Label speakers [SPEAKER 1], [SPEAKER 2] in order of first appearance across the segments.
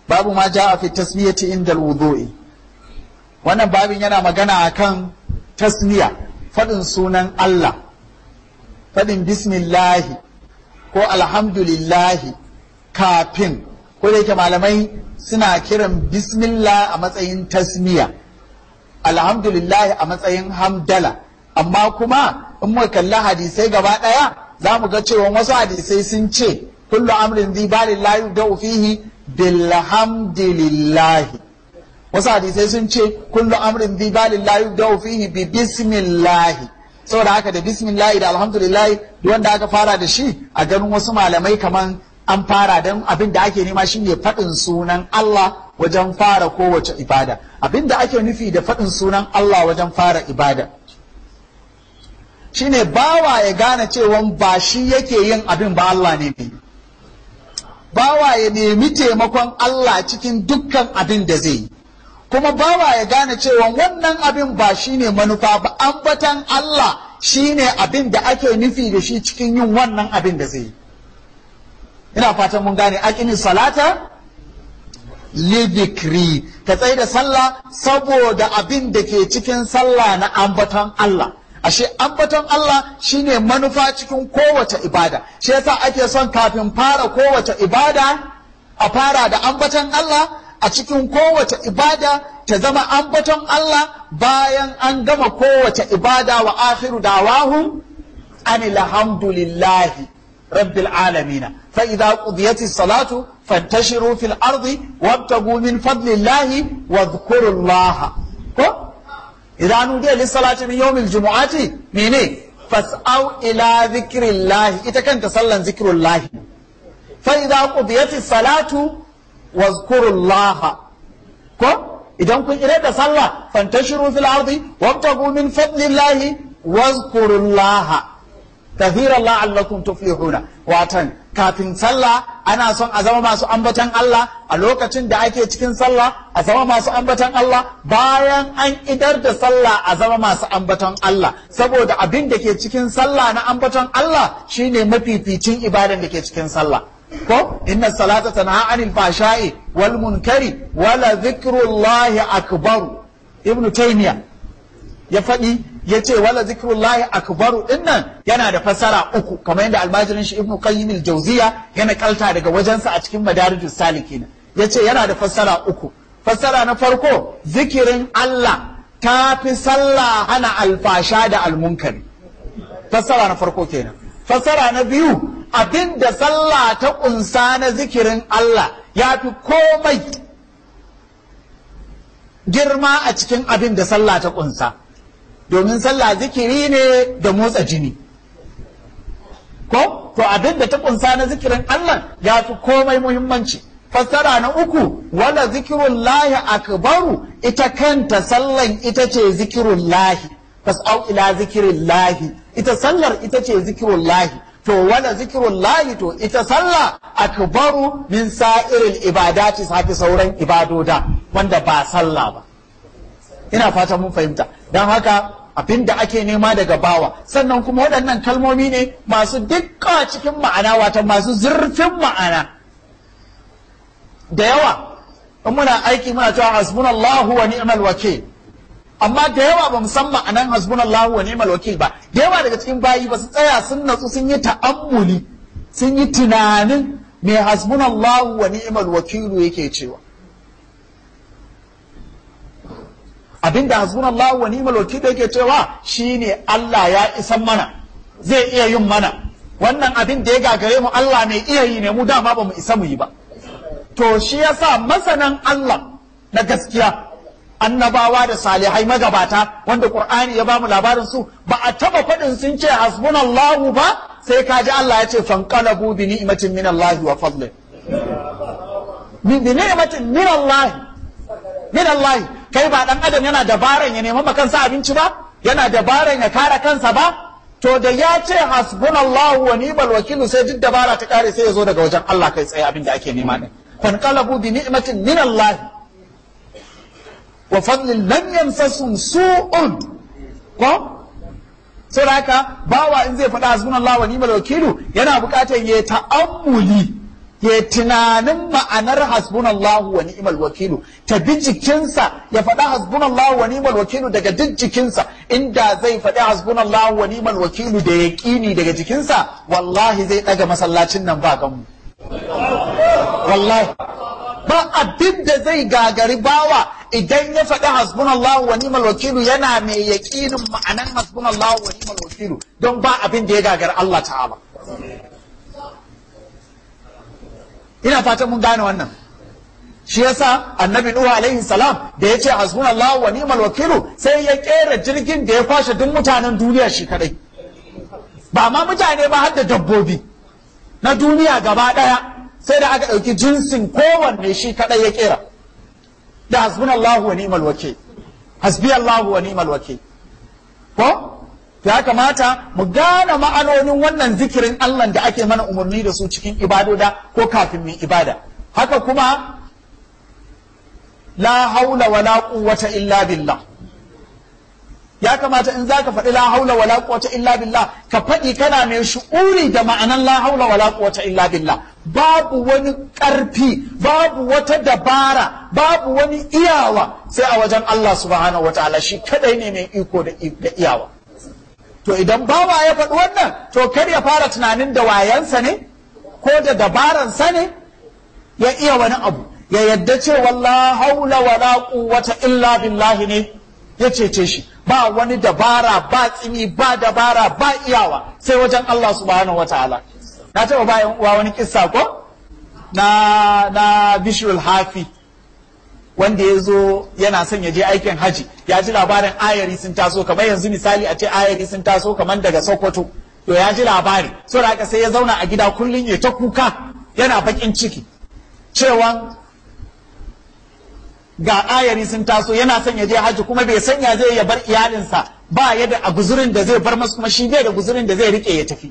[SPEAKER 1] babu ma ja'a fi tasmiyati inda alwudu'i wannan babin yana magana akan tasmiya fadin sunan Allah fadin bismillahi ko alhamdulillahi kafin ko da yake malamai suna kiran bismillah a matsayin tasmiya alhamdulillahi a matsayin hamdala amma kuma in muka kalli hadisai gaba ɗaya za mu ga cewa wasu hadisai sun ce kullu amrin zai ba lillahi da fihi bilhamdillahi wasu hadisai sun ce kullu amrin zai ba lillahi da fihi bi bismillahi saboda haka da bismillahi da alhamdulillahi duk wanda aka fara da shi a ganin wasu malamai kaman an fara don abin da ake nema shine faɗin sunan Allah wajen fara kowace ibada abin da ake nufi da faɗin sunan Allah wajen fara ibada shine bawa ya gane cewa ba shi yake yin abin ba Allah ne mai bawa ya nemi taimakon Allah cikin dukkan abin da zai yi kuma bawa ya gane cewa wannan abin ba shine manufa ba ambatan Allah shine abin da ake nufi da shi cikin yin wannan abin da zai yi ina fatan mun gane aqimi salata lidikri ka tsaye da sallah saboda abin da ke cikin sallah na ambaton Allah ashe ambaton Allah shine manufa cikin kowace ibada shi yasa ake son kafin fara kowace ibada a fara da ambaton Allah a cikin kowace ibada ta zama ambaton Allah bayan an gama kowace ibada wa akhiru dawahum anil hamdulillahi rabbil alamin fa idza qudiyati salatu fantashiru fil ardi wabtagu min fadlillahi wadhkurullaha ko idza nudiya lis salati min yawmil jumu'ati mene fas'au ila dhikrillahi ita kanta sallan zikrullahi fa idza qudiyati salatu wadhkurullaha ko idan kun ire da sallah fantashiru fil ardi wabtagu min fadlillahi wadhkurullaha kafiran la'allakum tuflihuna watan kafin sallah ana son a zama masu ambatan Allah a lokacin da ake cikin sallah a zama masu ambatan Allah bayan an idar da sallah a zama masu ambatan Allah saboda abin da ke cikin sallah na ambatan Allah shine mafificin ibadan da ke cikin sallah ko inna salata tanha anil fashai wal munkari wala dhikrullahi akbar ibnu taymiya ya faɗi ya ce wala zikrullahi akbaru dinnan yana da fassara uku kamar yadda almajirin shi ibnu qayyim al-jawziya yana kalta daga wajensa a cikin madarijus salikin ya ce yana da fassara uku fassara na farko zikirin Allah ta fi sallah hana alfasha da almunkari fassara na farko kenan fassara na biyu abinda sallah ta kunsa na zikirin Allah ya fi komai girma a cikin abin da sallah ta kunsa domin sallah zikiri ne da motsa jini ko to abin da ta kunsa na zikirin Allah ya fi komai muhimmanci fassara na uku wala zikirun lahi akbaru ita kanta sallan ita ce zikirun lahi fas'au ila zikirin lahi ita sallar ita ce zikirun lahi to wala zikirun lahi to ita sallah akbaru min sa'iril ibadati safi sauran ibadoda wanda ba sallah ba ina fata mun fahimta don haka abin da ake nema daga bawa sannan kuma waɗannan kalmomi ne masu dukka cikin ma'ana wata masu zurfin ma'ana da yawa in muna aiki muna cewa hasbunallahu wa ni'mal wakil amma da yawa ba mu san ma'anan hasbunallahu wa ni'mal wakil ba da yawa daga cikin bayi ba su tsaya sun natsu sun yi ta'ammuli sun yi tunanin me hasbunallahu wa ni'mal wakilu yake cewa abinda hasbunallahu wa ni'mal wakil yake cewa shine Allah ya isan mana zai iya yin mana wannan abin da ya gagare mu Allah mai iya yi ne mu dama ba mu isa mu yi ba to shi yasa masanan Allah na gaskiya annabawa da salihai magabata wanda Qur'ani ya bamu labarin su ba a taba faɗin sun ce hasbunallahu ba sai ka ji Allah ya ce fanqalabu bi ni'matin min Allah wa fadlin bi ni'matin min Allah min Allah kai ba dan adam yana dabaran ya nemi kansa abinci ba yana dabaran ya kare kansa ba to da ya ce hasbunallahu wa ni'mal wakil sai duk dabara ta kare sai ya zo daga wajen Allah kai tsaye abin da ake nema din fanqalabu bi ni'matin min Allah wa fadlin lam yamsasum su'un ko sai haka bawa in zai faɗa hasbunallahu wa ni'mal wakilu yana buƙatar ya ta'ammuli ya tunanin ma'anar hasbunallahu wa ni'mal wakilu ta bi jikinsa ya faɗa hasbunallahu wa ni'mal wakilu daga duk jikinsa inda zai faɗi hasbunallahu wa ni'mal wakilu da yaƙini daga jikinsa wallahi zai ɗaga masallacin nan ba ganmu wallahi ba abin da zai gagari bawa idan ya faɗi hasbunallahu wa ni'mal wakilu yana mai yaƙinin ma'anan hasbunallahu wa ni'mal wakilu don ba abin da ya gagari Allah ta'ala ina fatan mun gane wannan shi yasa annabi nuhu alaihi salam da ya ce hasbunallahu wa ni'mal wakilu sai ya kera jirgin da ya kwashe duk mutanen duniya shi kadai ba ma mutane ba har da dabbobi na duniya gaba daya sai da aka ɗauki jinsin kowanne shi kadai ya kera da hasbunallahu wa ni'mal wakil hasbi Allahu wa ni'mal wakil ko ya kamata mu gane ma'anonin wannan zikirin Allah da ake mana umarni da su cikin ibadoda ko kafin mu ibada haka kuma la haula wala quwwata illa billah ya kamata in zaka faɗi la haula wala quwwata illa billah ka faɗi kana mai shu'uri da ma'anan la haula wala quwwata illa billah babu wani ƙarfi babu wata dabara babu wani iyawa sai a wajen Allah subhanahu wataala shi kadai ne mai iko da iyawa to idan bawa ya faɗi wannan to kar ya fara tunanin da wayansa ne ko da dabaransa ne ya iya wani abu ya yadda cewa la haula wala quwwata illa billahi ne ya cece shi ba wani dabara ba tsimi ba dabara ba iyawa sai wajen Allah subhanahu wataala na taɓa bayan uwa wani kissa ko na na bishirul hafi wanda ya zo yana son ya je aikin haji ya ji labarin ayari sun taso kamar yanzu misali a ce ayari sun taso kamar daga sokoto to ya ji labari so da haka sai ya zauna a gida kullum ya ta kuka yana bakin ciki cewa ga ayari sun taso yana son ya je haji kuma bai sanya zai ya bar iyalinsa ba ya da guzurin da zai bar masu kuma shi bai da guzurin da zai rike ya tafi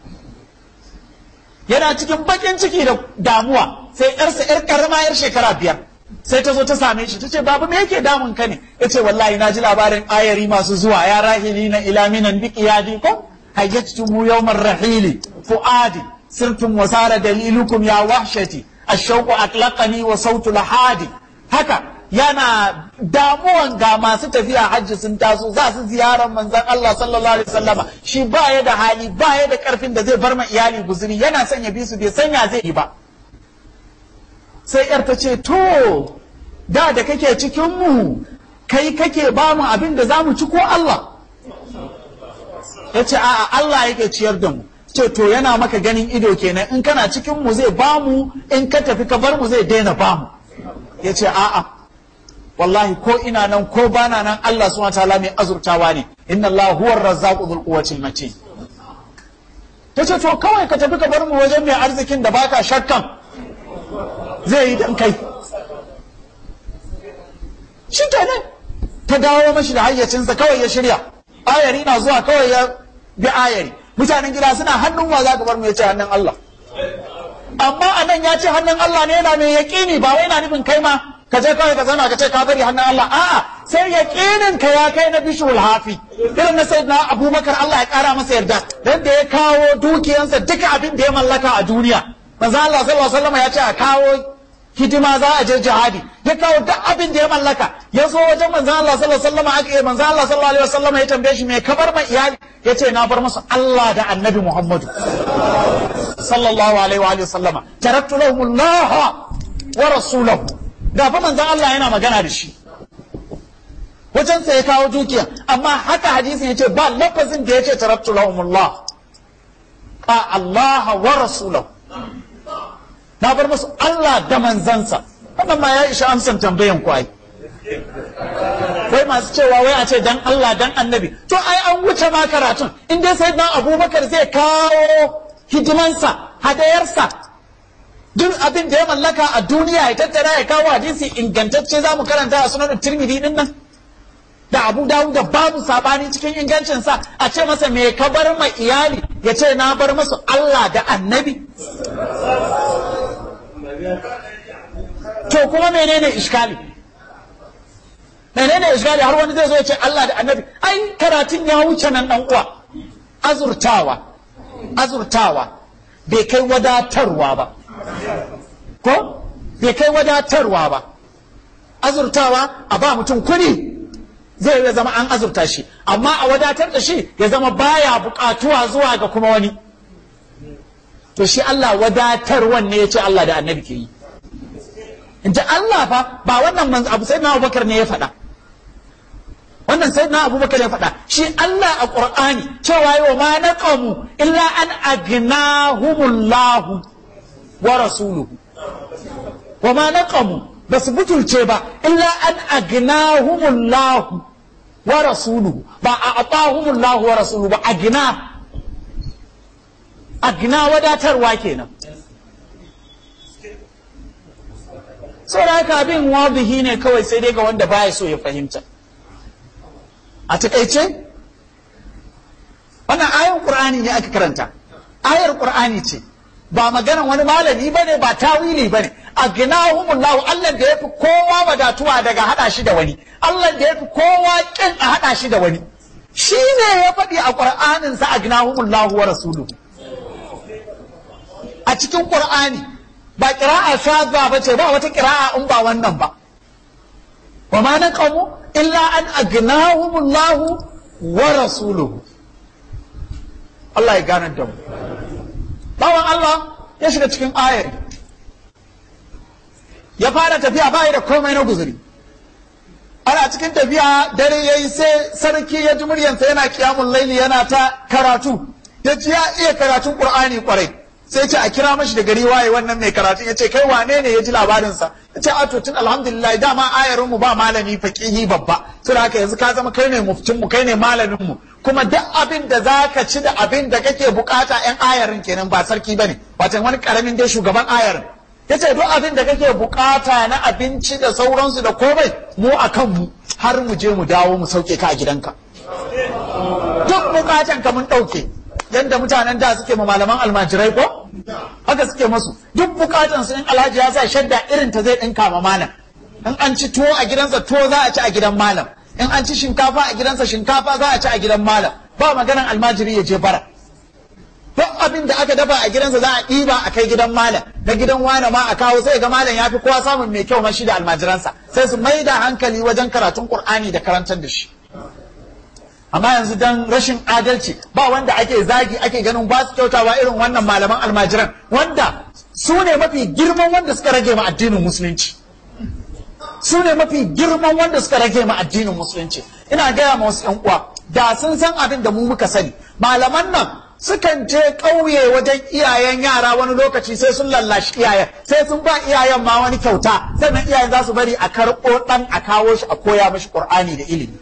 [SPEAKER 1] yana cikin bakin ciki da damuwa sai yarsa yar karama yar shekara biyar sai ta zo ta same shi ta ce babu me yake damun ka ne ya ce wallahi na ji labarin ayari masu zuwa ya rahili na ilaminan bi qiyadi ko hayyatumu yawmar rahili fuadi sirtum wasara dalilukum ya wahshati ashauqu atlaqani wa sautu lahadi haka yana damuwan ga masu tafiya hajji sun taso za su ziyarar manzon Allah sallallahu alaihi wasallama shi ba ya da hali ba ya da karfin da zai bar ma iyali guzuri yana son ya bi su bai sanya zai yi ba sai yar ta ce to da da kake cikin mu kai kake ba mu abin da za mu ci ko Allah ya ce a'a Allah yake ciyar da mu ce to yana maka ganin ido kenan in kana cikin mu zai ba mu in ka tafi ka bar mu zai daina ba mu ya ce a'a wallahi ko ina nan ko bana nan Allah subhanahu wataala mai azurtawa ne inna Allah huwa ar-razzaqu dhul quwwati matin tace to kawai ka tafi ka bar mu wajen mai arzikin da baka shakkan zai yi dan kai shi kenan ta dawo mashi da hayyacinsa kawai ya shirya ayari na zuwa kawai ya bi ayari mutanen gida suna hannun wa za ka bar mu ya ce hannun Allah amma anan ya ce hannun Allah ne yana mai yaƙini ba wai na nufin kai ma ka je kawai ka zama ka ce ka bari hannun Allah a'a sai yaƙinin ka ya kai na bishul hafi irin na sayyidina Abubakar Allah ya kara masa yarda dan da ya kawo dukiyansa duka abin da ya mallaka a duniya manzo Allah sallallahu alaihi wasallam ya ce a kawo hidima za a je jihadi ya kawo duk abin da ya mallaka ya zo wajen manzo Allah sallallahu alaihi wasallam aka yi manzo Allah sallallahu alaihi wasallam ya tambaye shi me ka bar ma iyali ya ce na bar musu Allah da Annabi Muhammadu sallallahu alaihi wa alihi sallama taraktu lahum Allah wa rasulahu da fa manzo Allah yana magana da shi wajen sa ya kawo dukiya amma haka hadisin yace ba lafazin da yace taraktu lahum Allah a Allah wa rasulahu na bar musu Allah da manzansa wannan ma ya isha amsan tambayan ku ai wai masu cewa wai a ce dan Allah dan annabi to ai an wuce ma karatun in dai sai dan Abubakar zai kawo hidimansa hadayarsa duk abin da ya mallaka a duniya ya tattara ya kawo hadisi ingantacce za mu karanta a sunan Tirmidhi din nan da Abu Dawud da babu sabani cikin ingancinsa a ce masa me ka bar ma iyali ya ce na bar masu Allah da annabi to kuma menene iskali menene iskali har wani zai zo ya ce Allah da annabi ai karatun ya wuce nan dan uwa azurtawa azurtawa bai kai wadatarwa ba bai kai wadatarwa ba azurtawa a ba mutum kuɗi zai ya zama an azurta shi amma a wadatar da shi ya zama baya buƙatuwa zuwa ga kuma wani to shi Allah wadatar wanne ya ce Allah da annabi ke yi in ji Allah fa ba wannan manzo abu sai na Abubakar ne ya faɗa wannan sai na Abubakar ya faɗa shi Allah a Qur'ani cewa yau ma naqamu illa an agnahumullahu wa rasuluhu wa ma naqamu ba su butulce ba illa an agnahumullahu wa rasuluhu ba a atahumullahu wa rasuluhu ba agna agna wadatarwa kenan saboda haka abin wadihi ne kawai sai dai ga wanda baya so ya fahimta a takaice wannan ayar qur'ani ne aka karanta ayar qur'ani ce ba maganan wani malami bane ba tawili bane agnahumullahu Allah da yafi kowa wadatuwa daga hada shi da wani Allah da yafi kowa kin a hada shi da wani shi ne ya faɗi a qur'anin sa agnahumullahu wa rasuluhu a cikin qur'ani ba qira'a shadda ba ce ba wata qira'a in ba wannan ba wa ma naqamu illa an agnahumullahu wa rasuluhu Allah ya gane da mu bawan Allah ya shiga cikin ayar ya fara tafiya bai da komai na guzuri ana cikin tafiya dare yayi sai sarki ya ji muryansa yana kiyamun laili yana ta karatu ya ji ya iya karatun qur'ani kwarai sai ce a kira mashi da gari waye wannan mai karatu ya ce kai wane ne ya ji labarinsa ya ce ato tun alhamdulillah dama ayarin mu ba malami faqihi babba saboda haka yanzu ka zama kai ne muftin mu kai ne malamin mu kuma duk abin da zaka ci da abin da kake bukata yan ayarin kenan ba sarki bane wato wani karamin dai shugaban ayarin ya ce duk abin da kake bukata na abinci da sauransu da komai mu akan mu har mu je mu dawo mu sauke ka a gidanka duk bukatan ka mun dauke yadda mutanen da suke ma malaman almajirai ko haka suke masu duk bukatan su in alhaji ya sa shadda irin ta zai dinka ma malam in an ci tuwo a gidansa tuwo za a ci a gidan malam in an ci shinkafa a gidansa shinkafa za a ci a gidan malam ba maganan almajiri ya je bara duk abin da aka dafa a gidansa za a ɗiba a kai gidan malam na gidan wane ma a kawo sai ga malam ya fi kowa samun mai kyau mashi da almajiransa sai su mai da hankali wajen karatun qur'ani da karantar da shi amma yanzu dan rashin adalci ba wanda ake zagi ake ganin ba su kyautawa irin wannan malaman almajiran wanda su ne mafi girman wanda suka rage ma addinin musulunci su ne mafi girman wanda suka rage ma addinin musulunci ina gaya ma wasu yan uwa da sun san abin da mu muka sani malaman nan sukan je ƙauye wajen iyayen yara wani lokaci sai sun lallashi iyayen sai sun ba iyayen ma wani kyauta sannan iyayen za su bari a karɓo ɗan a kawo shi a koya mashi ƙur'ani da ilimi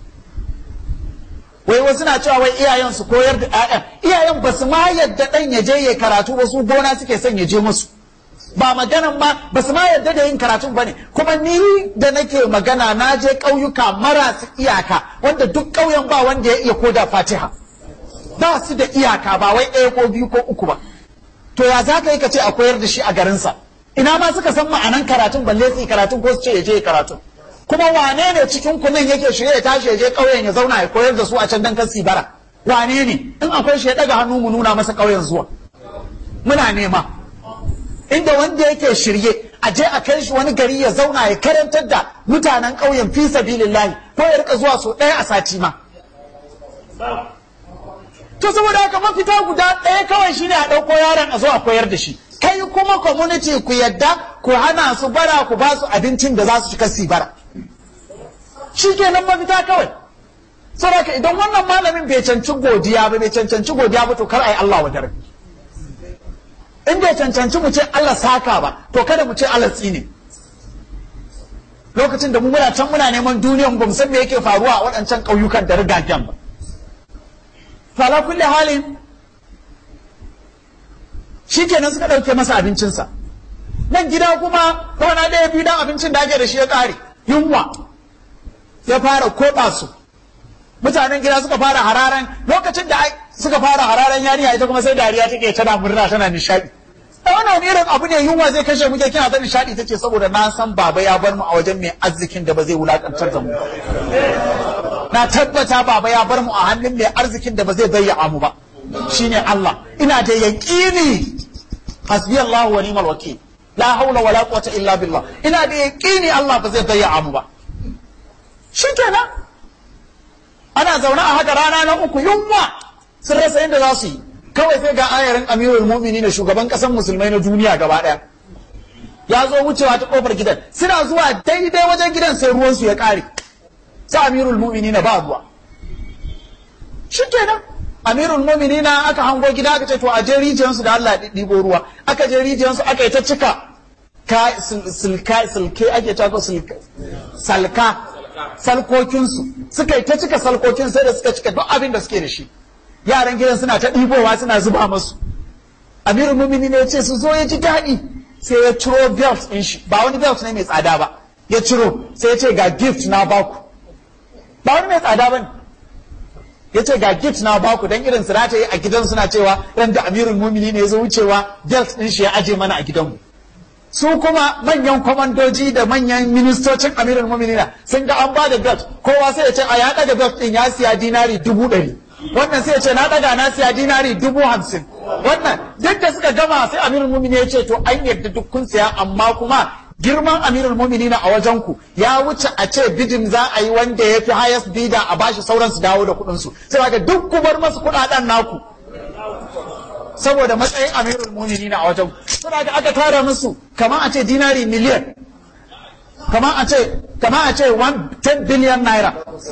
[SPEAKER 1] wai wasu na cewa wai iyayen su koyar da ƴaƴan iyayen ba su ma yadda ɗan ya je ya karatu ba su gona suke son ya je musu ba maganan ma ba su ma yadda da yin karatun ba ne kuma ni da nake magana na je ƙauyuka marasu iyaka wanda duk ƙauyen ba wanda ya iya koda fatiha ba su da iyaka ba wai ɗaya ko biyu ko uku ba to ya za ka yi ka ce a koyar da shi a garinsa ina ma suka san ma'anan karatun balle su yi karatun ko su ce ya je karatun kuma wane ne cikin ku nan yake shirye ya tashi ya je ƙauyen ya zauna ya koyar da su a can dan kan bara wane ne in akwai shi ya daga hannu mu nuna masa ƙauyen zuwa muna nema inda wanda yake shirye a je a kai shi wani gari ya zauna ya karantar da mutanen ƙauyen fi sabilillahi ko ya rika zuwa so ɗaya a sati ma to saboda haka mafita guda ɗaya kawai shine a ɗauko yaron a zo a koyar da shi kai kuma community ku yadda ku hana su bara ku ba su abincin da za su ci kasi bara shi kenan mafita kawai saboda idan wannan malamin bai canci godiya ba bai cancanci godiya ba to kar a yi Allah wa dare in bai cancanci mu ce Allah saka ba to kada mu ce Allah tsine lokacin da mu muna can muna neman duniyan ba mu san me yake faruwa a waɗancan ƙauyukan da rigagen ba to ala kulli halin shikenan suka ɗauke masa abincinsa nan gida kuma kwana ɗaya biyu dan abincin da ake da shi ya ƙare yunwa ya fara koɗa su mutanen gida suka fara hararan lokacin da suka fara hararan yariya ita kuma sai dariya take tana murna tana nishaɗi da wannan irin abu ne yunwa zai kashe muke kina ta nishaɗi tace saboda na san baba ya bar mu a wajen mai arzikin da ba zai wulakantar da mu na tabbata baba ya bar mu a hannun mai arzikin da ba zai bayyana mu ba shine Allah ina da yaqini hasbi Allah wa ni'mal wakil la haula wala quwwata illa billah ina da yaqini Allah ba zai bayya mu ba shikenan ana zaune a haka rana na uku yunwa sun rasa yadda za su yi kawai sai ga ayarin amirul mu'mini na shugaban kasan musulmai na duniya gaba daya ya zo wucewa ta kofar gidan suna zuwa daidai wajen gidan sai ruwansu ya kare sai amirul mu'mini na ba ruwa shikenan amirul mu'mini na aka hango gida aka ce to a je rijiyarsu da Allah ya ɗibo ruwa aka je rijiyarsu aka yi ta cika ka silka silke ake ta ko salka salkokinsu suka yi ta cika salkokin sai da suka cika duk abin da suke da shi yaran gidan suna ta ɗibowa suna zuba masu amirul mumini ne ya ce su zo ya ji daɗi sai ya ciro belt ɗin shi ba wani belt ne mai tsada ba ya ciro sai ya ce ga gift na baku ba wani mai tsada ba ne ya ce ga gift na baku don irin suna ta yi a gidan suna cewa ran da amirul mumini ne ya zo wucewa belt ɗin shi ya aje mana a gidanmu su kuma manyan kwamandoji da manyan ministocin amirin muminina sun ga an ba da belt kowa sai ya ce a ya daga belt din ya siya dinari dubu ɗari wannan sai ya ce na daga na siya dinari dubu hamsin wannan duk da suka gama sai amirin mumini ya ce to an yarda duk kun siya amma kuma girman amirin muminina a wajen ku ya wuce a ce bidin za a yi wanda ya fi highest bidder a bashi sauran su dawo da kuɗin su sai ga duk ku bar masu kuɗaɗen naku saboda matsayin amirul mumini a wajen suna da aka tara musu kamar a ce dinari miliyan kamar a ce kamar a ce 10 billion naira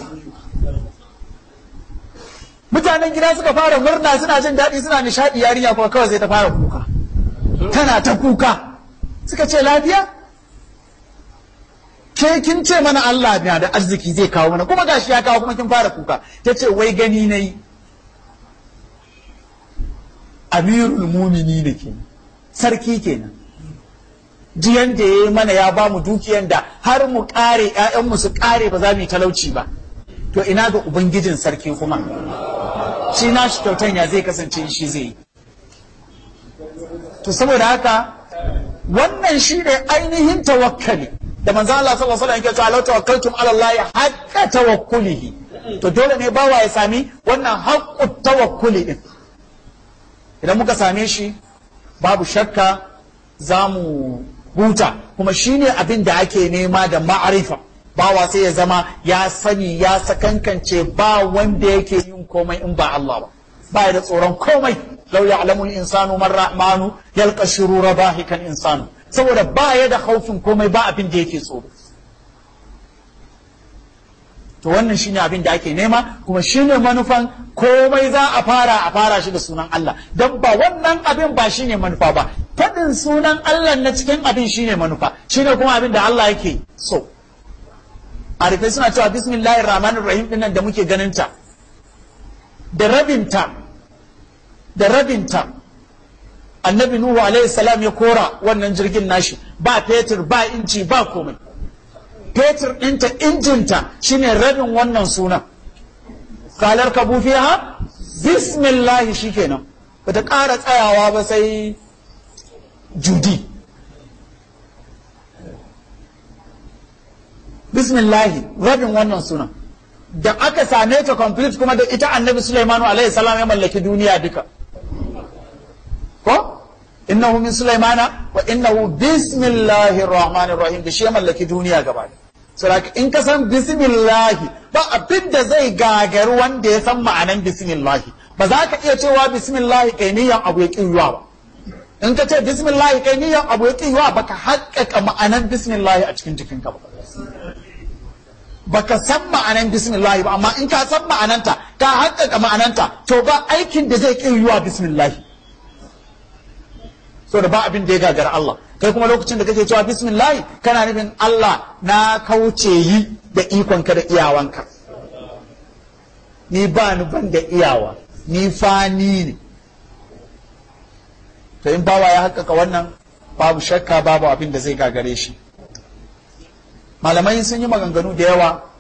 [SPEAKER 1] mutanen gida suka fara murna suna jin daɗi suna nishaɗi yarinya kuma kawai sai ta fara kuka tana ta kuka suka ce lafiya ke kin ce mana Allah na da arziki zai kawo mana kuma gashi ya kawo kuma kin fara kuka ta ce wai gani na yi amirul mumini ne ke sarki kenan jiyan da ya yi mana ya ba mu dukiyan da har mu kare ‘ya'yanmu su kare ba za mu yi talauci ba to ina ga ubangijin sarki kuma shi na shi kyautan ya zai kasance shi zai yi to saboda haka wannan shi ne ainihin tawakkali da manzo Allah sallallahu alaihi wasallam yake cewa law tawakkaltum ala Allah haqqa tawakkulihi to dole ne bawa ya sami wannan haqqut tawakkuli din idan muka same shi babu shakka za mu huta kuma shine abin da ake nema da ma'arifa bawa sai ya zama ya sani ya sakankance ba wanda yake yin komai in ba Allah ba ba da tsoron komai lau ya'lamu insanu man rahmanu yalqa shurura bahikan insanu saboda ba ya da haufin komai ba abin da yake tsoro to wannan shine abin da ake nema kuma shine manufan komai za a fara a fara shi da sunan Allah don ba wannan abin ba shine manufa ba faɗin sunan Allah na cikin abin shine manufa shine kuma abin da Allah yake so arifai suna cewa bismillahir rahmanir rahim dinnan da muke ganin ta da rabinta da rabinta annabi nuhu alaihi salam ya kora wannan jirgin nashi ba fetur ba inci ba komai fetur ɗinta injinta shine rabin wannan sunan kalar ka ha bismillahi shikenan bata ƙara tsayawa ba sai judi bismillahi rabin wannan sunan da aka same ta complete kuma da ita annabi sulaimanu alaihi salam ya mallaki duniya duka ko innahu min sulaimana wa innahu bismillahir rahmanir rahim da shi ya mallaki duniya gaba ɗaya Saboda in ka san bismillahi ba abin da zai gagari wanda ya san ma'anan bismillahi ba za ka iya cewa bismillahi kai niyan abu ya kiyuwa ba in ka ce bismillahi kai niyan abu ya kiyuwa ba ka haƙƙaƙa ma'anan bismillahi a cikin jikinka ba ba ka san ma'anan bismillahi ba amma in ka san ma'ananta ka haƙƙaƙa ma'ananta to ba aikin da zai kiyuwa bismillahi so da ba abin da ya gagara Allah kai kuma lokacin da kake cewa bismillah kana nufin Allah na kauce yi da ikonka da iyawanka ni ba ni ban da iyawa ni fani ne to in bawa ya haƙƙaƙa wannan babu shakka babu abin da zai gagare shi malamai sun yi maganganu da yawa